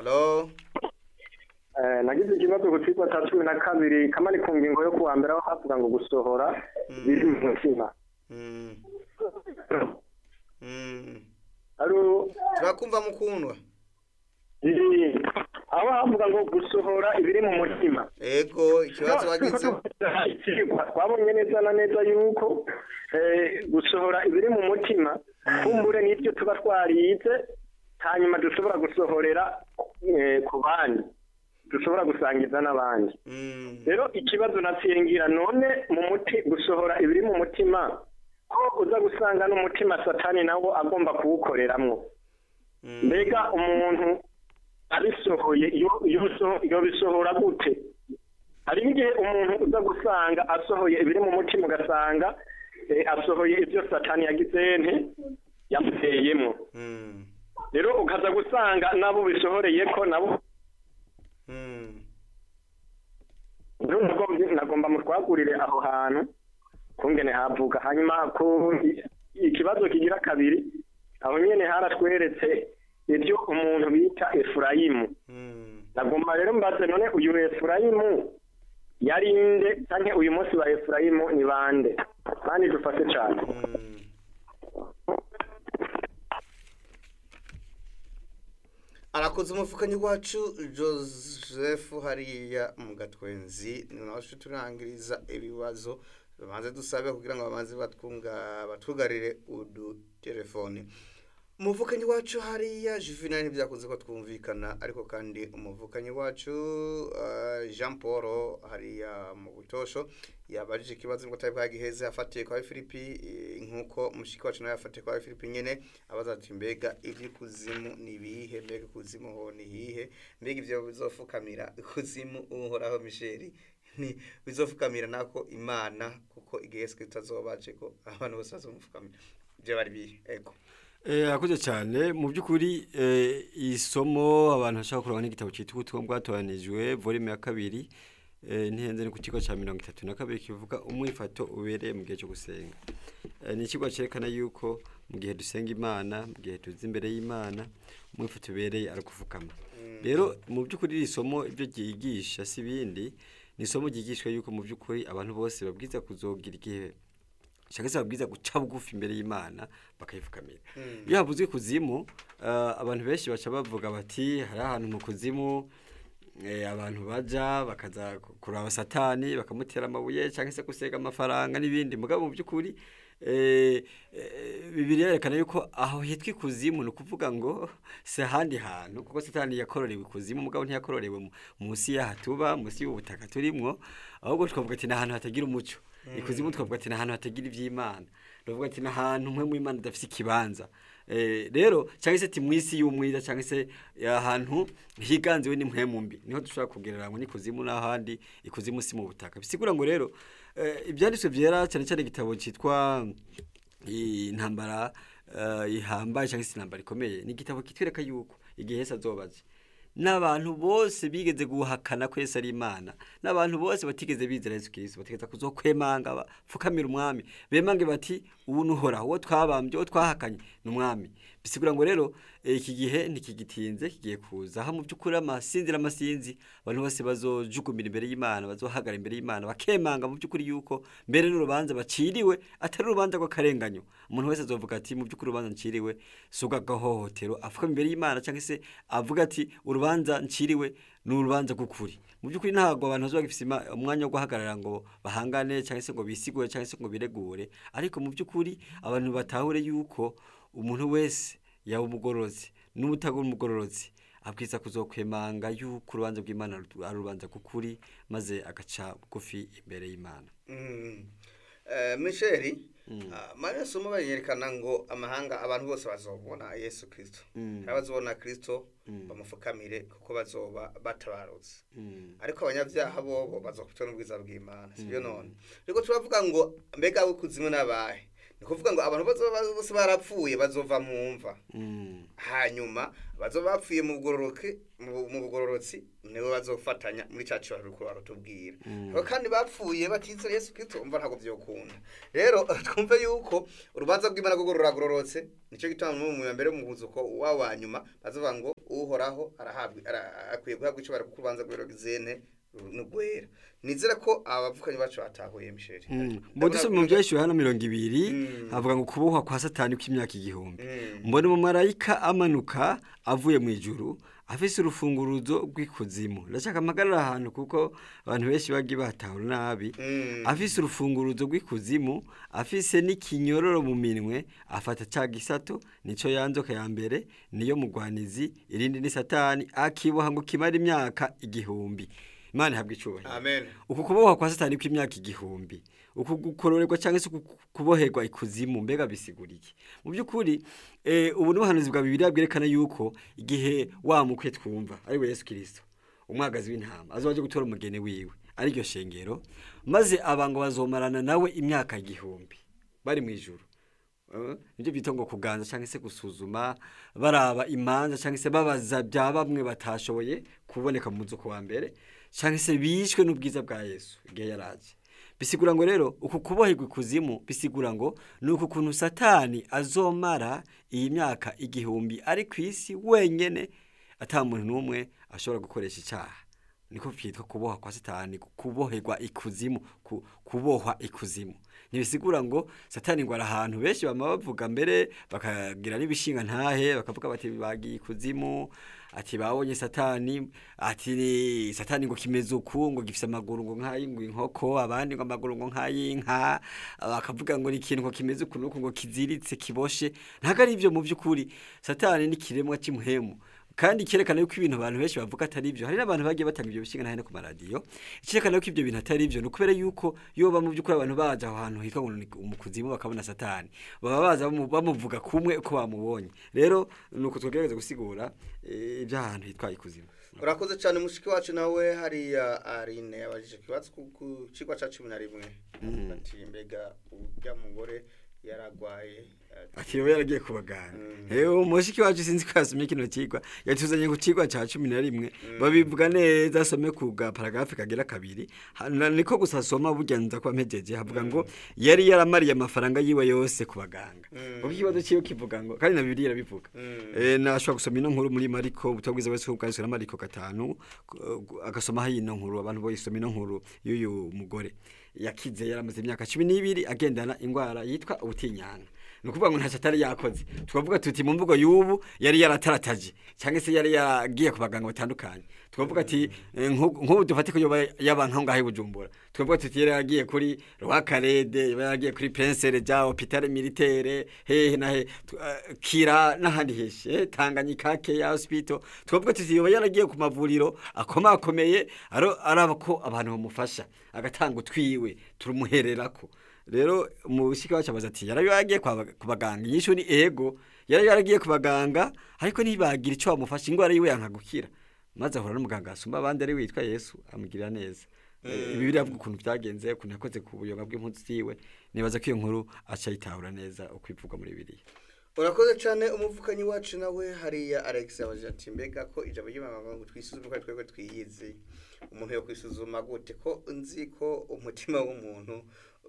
halo nagize ikibazo ku kigo cya cumi na kabiri kamari ku ngingo yo kuwa mbere aho havuga ngo gusohora biri mu mutima Mm. Mm. Alo, turakumva mukundwa iri- aho havuga ngo gusohora ibiri mu mutima ego ikibazo wagize Ikigwa, twabonye neza na neza yuko eh, gusohora ibiri mu mutima kumbure n'ibyo tuba twarize hanyuma dushobora gusohorera eh, ku bandi dushobora gusangiza n'abandi Mm. rero ikibazo natsiringira none mu muti gusohora ibiri mu mutima ko uza gusanga n'umutima satani nawo agomba kuwukoreramwo Mm. mbega umuntu abisohoye iyo iyo biso- iyo bisohora gute hari n'igihe umuntu uza gusanga asohoye ibiri mu mutima ugasanga eh, asohoye ibyo satani yagize nte yamuteyemo Mm. rero ukaza gusanga nabo bisohoreye ko nabo Mm. rero nagomba nagomba mutwagurire aho hantu kungene havuga hanyuma ku ikibazo kigira kabiri aho nyene haratweretse ibyo umuntu bita efurayimu Mm. nagomba rero mbaze none uyu efurayimu yari nde canke uyu munsi ba efurayimu ni bande kandi dufate cane Mm. arakoze umufukanyi wacu joseph hariya mu gatwenzi ni nawe turangiriza ibibazo babanze dusabe kugira ngo babanze batwunga batwugarire udutelefone umuvukanyi wacu hariya juvenal ntibyakunze ko twumvikana ariko kandi umuvukanyi wacu uh, jean paul hariya mu butosho yabajije ikibazo ngo atari bwagiheze afatiye kwa filipi eh, nk'uko mushiki wacu nawe yafatiye kwa filipi nyene abaza ati mbega iby'ikuzimu ni ibihe mbega ikuzimu ho ni hihe mbega ivyo bizofukamira ikuzimu uhoraho misheri ni bizofukamira nako imana kuko igihe yesu kristo azobaje ko abantu bose bazomufukamira ivyo bari bihe ego Eh, Arakoze cyane mu by'ukuri eh, isomo abantu bashaka kureba n'igitabo cyitwa ubutumwa bwatoranijwe volume ya kabiri eh, ntihenze ni ku kigo cya mirongo itatu na kabiri kivuga umwifato ubereye mu gihe cyo gusenga Eh, ni ikigo cyerekana yuko mu gihe dusenga imana mu gihe tuzi imbere y'imana umwifato ubereye ari ukuvugama rero mu by'ukuri iri somo ibyo ryigisha si ibindi ni isomo ryigishwa yuko mu by'ukuri abantu bose babwiza kuzogira igihe cyangwa se babwiza guca bugufi imbere y'imana bakayifukamira iyo havuzwe kuzimu eh, abantu benshi baca bavuga bati hari ahantu mu kuzimu eh, abantu baja bakaza ku- kuraba satani bakamutera amabuye cyangwa se gusega amafaranga n'ibindi mugabo mu by'ukuri eh, eh, bibiliya yerekana yuko aho hitwa ikuzimu ni ukuvuga ngo si ahandi hantu kuko satani yakororewe ikuzimu mugabo ntiyakororewe mu- munsi y'aha tuba munsi y'ubutaka turimwo ahubwo twavuga ati ni ahantu hatagira umuco ikuzimu twavuga ati ni ahantu hatagira iby'imana twavuga ati ni ahantu umwe mu imana idafite ikibanza Eh, rero cyangwa se ati mu isi y'umwiza cyangwa se ahantu higanziwe n'impwemu mbi niho dushobora kugereranya ngo n'ikuzimu n'ahandi ikuzimu si mu butaka bisigura ngo rero eh, ibyanditswe byera cyane cyane igitabo cyitwa intambara eh, ihambaye cyangwa se intambara ikomeye ni igitabo kitwereka yuko igihe Yesu azobaje n'abantu bose bigeze guhakana ko Yesu ari Imana n'abantu bose batigeze bizera Yesu Kristo bategeza kuzokwemanga bapfukamira umwami bemange bati ubu nuhora uwo twabambye uwo twahakanye ni umwami bisigura ngo rero eh, iki gihe ntikigitinze kigiye kuza aho mu by'ukuri amasinzi n'amasinzi abantu bose bazojugumira imbere y'Imana bazohagara imbere y'Imana bakemanga mu by'ukuri yuko mbere n'urubanza baciriwe atari urubanza rw'akarenganyo umuntu wese azovuga ati mu by'ukuri urubanza nciriwe si ubw'agahohotero avuga imbere y'Imana cyangwa se avuga ati urubanza nciriwe ni urubanza rw'ukuri mu by'ukuri ntabwo abantu bazoba bagifite ima- umwanya wo guhagarara ngo bahangane cyangwa se ngo bisigure cyangwa se ngo biregure ariko mu by'ukuri abantu batahure yuko umuntu wese yaba umugororotsi n'umutagura umugororotsi abwiza kuzokwemanga yuko urubanza rw'imana ru- ari urubanza k'ukuri maze agaca bugufi imbere y'imana Mm. Eh, Michel mariya somo bayerekana ngo amahanga abantu bose bazobona yesu kirisito Mm. abazobona kirisito Mm. bamufukamire kuko bazoba batabarutse Mm. ariko abanyabyaha bobo bazokutwa n'ubwiza bw'imana sibyo none rero turavuga ngo mbega w'ikuzimu n'abahe ni kuvuga ngo abantu bazoba bose barapfuye bazova mu mva Mm. hanyuma bazoba bapfuye mu bugororoke mu mu bugororotsi nibo bazofatanya muri cya cyo rukuru barutubwira Ariko kandi bapfuye batizera Yesu Kristo umva ntabwo byokunda rero twumve yuko urubanza rw'Imana rwo ruragororotse nicyo gituma mu mu mbere mu buzuko wa wa nyuma bazovuga ngo uhoraho arahabwa ara- akwiye guhabwa icyo bari kubanza guhera gizene n'ugwera nizera ko abavukanyi bacu batahuye misheri mbo dusoma mu byahishuriwe hano mirongo ibiri Mm. havuga ngo kubohwa kwa satani kw'imyaka igihumbi Mm. mbona umumarayika amanuka avuye mu ijuru afise urufunguruzo rw'ikuzimu ndashaka amagarara ahantu kuko abantu benshi bagiye batahura nabi Mm. afise urufunguruzo rw'ikuzimu afise n'ikinyororo mu minwe afata ca gisato nico yanzoka ya mbere niyo mugwanizi irindi ni satani akiboha ngo kimara imyaka igihumbi imana ihabwa icubahiro amen uku kubohwa kwa satani kw'imyaka igihumbi uku gukororerwa cyangwa se uku kuboherwa ikuzimu mbega bisiguriye mu by'ukuri eh, ubu n'ubuhanuzi bwa bibiliya bwerekana yuko igihe wa mukwe twumva ari we yesu kirisito umwagazi w'intama azoba aje gutora umugeni wiwe ari ryo shengero maze abango bazomarana nawe imyaka igihumbi bari mu ijuru Eh, nibyo bita ngo kuganza cyangwa se gusuzuma baraba imanza cyangwa se babaza bya bamwe batashoboye kuboneka mu nzu wa mbere cyangwa se bishwe n'ubwiza bwa yesu igihe yaraje bisigura ngo rero uku kuboherwa ikuzimu bisigura ngo ni uku kuntu satani azomara iyi myaka igihumbi ari ku isi wenyine ata muntu n'umwe ashobora gukoresha icyaha niko byitwa kuboha kwa satani kuboherwa ikuzimu ku- kubohwa ikuzimu ntibisigura ngo satani ngo ari ahantu benshi bama bavuga mbere bakagira n'ibishinga ntahe bakavuga bati bagiye ikuzimu ati babonye satani ati ni- satani ngo kimeze uku ngo gifise amaguru ngo nk'ay'inkoko abandi ngo amaguru ngo nk'ay'inka bakavuga ngo ni ikintu ngo kimeze uku n'uku ngo kiziritse kiboshe ntabwo ari ibyo mu by'ukuri satani ni ikiremwa cy'imuhemu kandi cyerekana yuko ibintu abantu benshi bavuga atari ibyo hari n'abantu bagiye batanga ibyo bishinga nahe no ku maradiyo cyerekana yuko ibyo bintu atari ibyo ni ukubera yuko iyo baba mu by'ukuri abantu baje aho hantu hitwa ngo ni mu kuzimu bakabona satani baba baza bamu- bamuvuga kumwe uko bamubonye rero ni uko tugerageza gusigura eh, iby'ahantu hitwa ikuzimu urakoze cyane mushiki wacu nawe hariya arine yabajije ikibazo ku ku kigo cya cumi na rimwe ati mbega ujya mugore yaragwaye ati, ati yoba yaragiye kubagana ewe umushiki wacu sinzi ko yasomye kino kigwa yatuzanye ku kigwa cya cumi na rimwe babivuga neza asome ku ga paragarafe kagera kabiri Hano niko gusa asoma burya nza kuba mpejeje havuga ngo yari yaramariye amafaranga yiwe yose ku baganga kuko ikibazo cyiwe kivuga ngo kandi na bibiliya irabivuga Eh, nashobora gusoma ino nkuru muri mariko ubutumwa bwiza wese bwanditswe na mariko gatanu ku- agasomaho ino nkuru abantu boyisoma ino nkuru y'uyu mugore yakize yaramaze imyaka cumi n'ibiri agendana indwara yitwa ubutinyanga ni ukuvuga ngo ntacyo atari yakoze twavuga tuti mu mvugo y'ubu yari yaratarataje cyangwa se yari yaragiye ku baganga batandukanye twavuga ati eh, nk'ubu nk'ubu dufate ko yoba yaba nkaho ngaho i bujumbura twavuga tuti yari yaragiye kuri rwakarede yaba yaragiye kuri pensere ja hopitale militaire hehe na he tu- eh, kira n'ahandi henshi eh, tanganyika keya hospital twavuga tuti yoba yaragiye ku mavuriro akomakomeye aro- araba ko abantu bamufasha agatanga utwiwe turumuhererako rero umushika wacu abaza ati yari yagiye kwa bag- ku baganga inyishu ni ego yari yaragiye ku baganga ariko ntibagira icyo bamufasha indwara yiwe yanka gukira maze ahura n'umuganga asumba abandi ari witwa yesu amugirira neza Eh, ibi biravuga ukuntu byagenze ukuntu yakoze ku buyoga bw'impunzi ziwe nibaza ko iyo nkuru aca yitahura neza uko ivugwa muri bibiliya urakoze cyane umuvukanyi wacu nawe hariya alex yabajije ati mbega ko ijambo ry'imana ngo twisuzume ko ari twebwe twiyizi umuntu yo kwisuzuma gute ko nzi ko umutima w'umuntu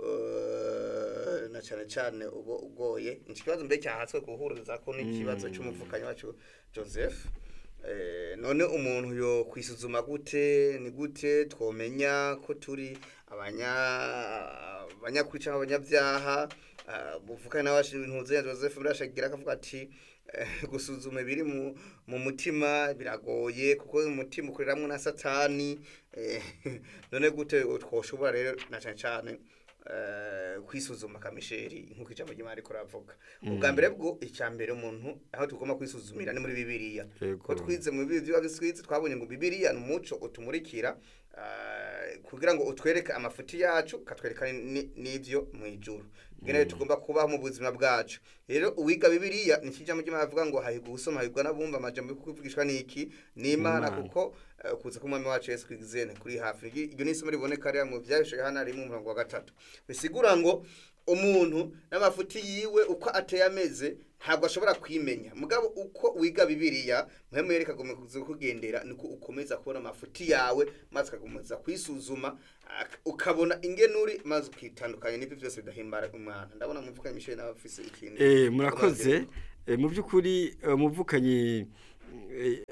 eh, na cyane cyane uba ugoye iki kibazo mbere cyahatswe guhuriza ko n'ikibazo cy'umuvukanyi wacu joseph Eh, none umuntu yo kwisuzuma gute ni gute twomenya ko turi abanya abanyakuri cyangwa abanyabyaha Ah, muvukana n'abashi ntuze Joseph birashagira akavuga ati eh, gusuzuma ibiri mu mu mutima biragoye kuko umutima ukoreramwo na satani eh, none gute twoshobora rero na cyane cyane eh, kwisuzuma kamisheri nk'uko ijambo ry'imana riko ravuga ubwa mbere bwo icya mbere umuntu aho tugomba kwisuzumira ni muri bibiliya Yego. ko twize mu bibiliya twize twabonye ngo bibiliya ni umuco utumurikira ah, kugira ngo utwereke amafuti yacu katwereka ni- n'ivyo mu ijuru ngene tugomba kubaho mu buzima bwacu rero uwiga bibiliya ni kijambo ry'imana avuga ngo hahigwa usoma hahigwa n'abumva amajambo yo kuvugishwa n'iki n'imana Imana. kuko eh, kuza k'umwami wacu yesu kwigizene kuri hafi Iryo- iryo ni isomo riboneka rero mu byahishuye hano rimwe umurongo wa gatatu bisigura ngo umuntu n'amafuti yiwe uko ateye ameze ntabwo ashobora kwimenya mugabo uko wiga bibiliya muhemu yereka kuza kugendera niko ukomeza kubona amafuti yawe maze ukakomeza kwisuzuma ak- ukabona ingenuri maze ukitandukanya n'ibyo byose bidahimbara umwana ndabona muvuga misheli nawe afise ikintu Eh, murakoze Eh, mu by'ukuri eh, umuvukanyi eh,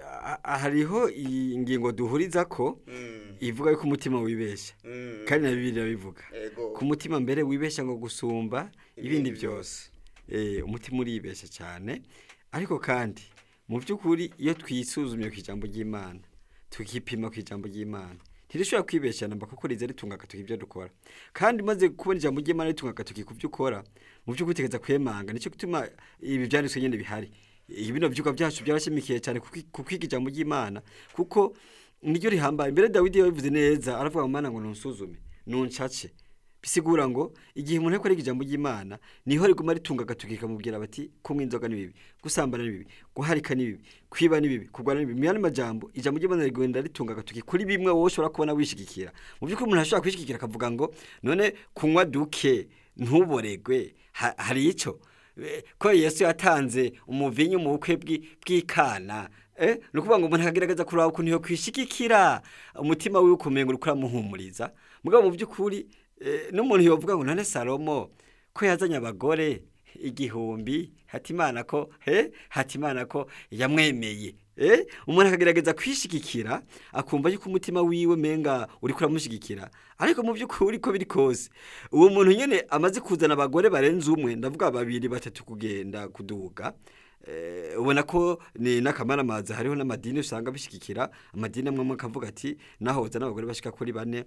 a- hariho ingingo duhuriza ko Mm, ivuga yuko umutima wibeshya mm, kandi na bibiri irabivuga ego ku mutima mbere wibeshya ngo gusumba ibindi Ibindi byose Eh, umutima uribeshya cyane ariko kandi mu by'ukuri iyo twisuzumye ku ijambo ry'imana tukipima ku ijambo ry'imana ntirishobora kwibeshya namba kuko riza ritunga agatoki ibyo dukora kandi maze kubona ijambo ry'imana ritunga agatoki ku byo ukora mu by'ukuri utegereza kwemanga nicyo gituma ibi byanditswe nyine bihari Eh, bino byuka byacu byarashimikiye cyane ku kwi- ku kwiga ijambo ry'imana kuko niryo rihambaye mbere dawidi yabivuze neza aravuga ngo mana ngo nunsuzume nuncace bisigura ngo igihe umuntu ariko ariga ijambo ry'imana niho riguma ritunga agatoki kamubwira bati kunywa inzoga ni bibi gusambana ni bibi guharika ni bibi kwiba ni bibi kurwana ni bibi mu yandi majambo ijambo ry'imana rigenda ritunga agatoki kuri bimwe wowe ushobora kubona wishigikira mu by'ukuri umuntu ashobora kwishigikira akavuga ngo none kunywa duke ntuboregwe ha- hari icyo Eh, ko yesu yatanze umuvinyu mu bukwe bw'i- bw'ikana eh ni ukuvuga ngo umuntu akagerageza kuraba ukuntu yo kwishigikira umutima wiwe ukumenga uri kuramuhumuriza mugabo mu by'ukuri eh, n'umuntu yovuga ngo none salomo ko yazanye abagore igihumbi hatimana ko he hatimana ko yamwemeye eh umuntu akagerageza kwishigikira akumva yuko umutima wiwe menga uri kuramushigikira ariko mu by'ukuri ko biri kose uwo muntu nyene amaze kuzana abagore barenze umwe ndavuga babiri batatu kugenda kuduga Eh, ubona ko ni n'akamaramaza hariho n'amadini usanga bishigikira amadini amwe amwe akavuga ati nahoza n'abagore bashika kuri bane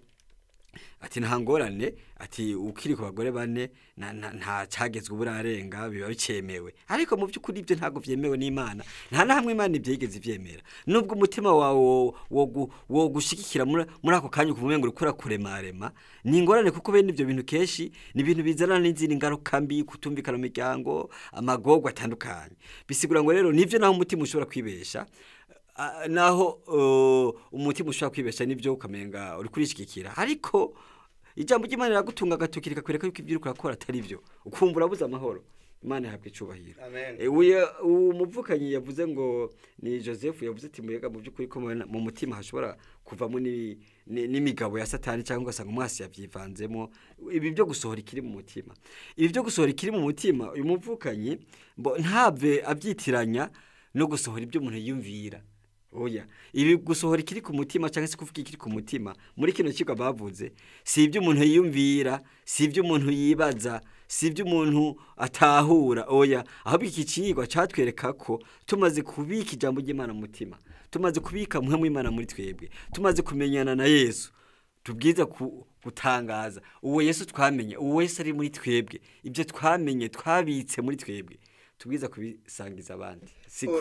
ati nta ngorane ati ukiri ku bagore bane na- na- nta cyagezwe uburarenga biba bikemewe ariko mu by'ukuri ibyo ntabwo byemewe n'imana nta na hamwe imana ibyo yigeze ibyemera nubwo umutima wawe wo- wo gu- wo gushyigikira muri muri ako kanya ukumva ngo ukora kuremarema ni ingorane kuko bene ibyo bintu kenshi ni ibintu bizana n'izindi ngaruka mbi kutumvikana mu miryango amagorwa atandukanye bisigura ngo rero nibyo naho umutima ushobora kwibesha Ah, naho uh, umutima ushobora kwibesha n'ibyo ukamenga uri kurishigikira ariko ijambo ry'imana riragutunga agatoki rikakwereka yuko ibyo uri kurakora atari byo ukumva urabuze amahoro imana ihabwa icubahiro Amen. Eh, uya- uwo muvukanyi yavuze ngo ni joseph yavuze ati mbega mu by'ukuri ko mu- mu mutima hashobora kuvamo ni- ni- n'imigabo ya satani cyangwa ugasanga umwasi yabyivanzemo ibi byo gusohora ikiri mu mutima ibi byo gusohora ikiri mu mutima uyu muvukanyi mbo ntave abyitiranya no gusohora ibyo umuntu yiyumvira oya ibi gusohora ikiri ku mutima cyangwa se kuvuga ikiri ku mutima muri kino kigo bavuze si ibyo umuntu yiyumvira si ibyo umuntu yibaza si ibyo umuntu atahura oya ahubwo iki kigwa cyatwereka ko tumaze kubika ijambo ry'imana mu mutima tumaze kubika muhe w'imana muri twebwe tumaze kumenyana na yesu tubwiza ku- gutangaza uwo yesu twamenye uwo yesu ari muri twebwe ibyo twamenye twabitse muri twebwe tubwiza kubisangiza abandi si